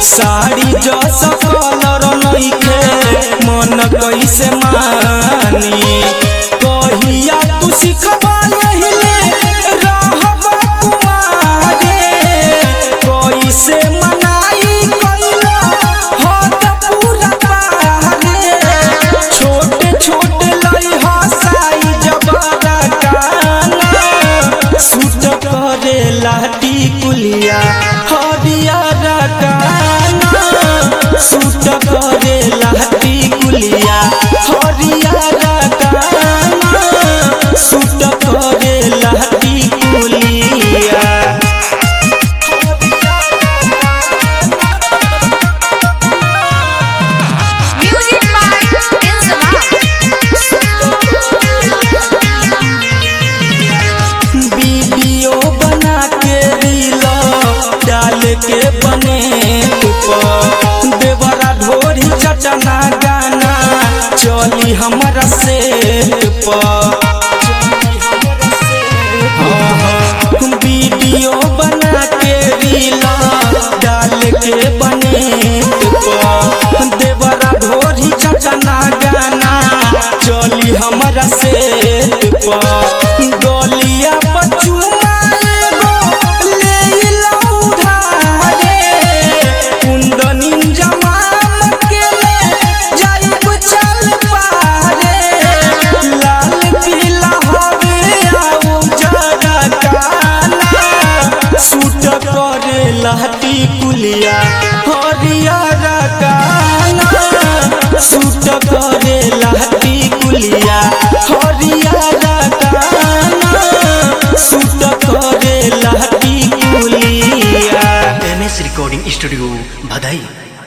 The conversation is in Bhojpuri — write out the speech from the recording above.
साड़ी जस कलर नइखे मन कैसे मानी कहिया तू सिखबा यहिले रहबा कुमारे कैसे मनाई कइला हद पूरा बाहरे छोटे छोटे लई हसाई जबरा काना सूट करे लाटी कुलिया हरियर काना सूट करे लाटी कुलिया हरियर काना सूट करे लाटी कुलिया Music by Inzama. वीडियो बना के रील डाल के बने ऊपर देवरा ढोरी चटना गाना चली हमारा से वीडियो बना के रील डाल के बने ऊपर देवरा ढोरी चटना गाना चली हमारा से गलिया बचुआ एगो ले लऊ धारे कुंदनी जमाम के ले जाइब चल पारे लाल पीला हवे आऊ जरा काला सूट करे लहटी कुलिया हरियर काला सूट करे लहटी कुलिया हरियर काला सूट करे लहटी कुलिया एम एस रिकॉर्डिंग स्टूडियो भदई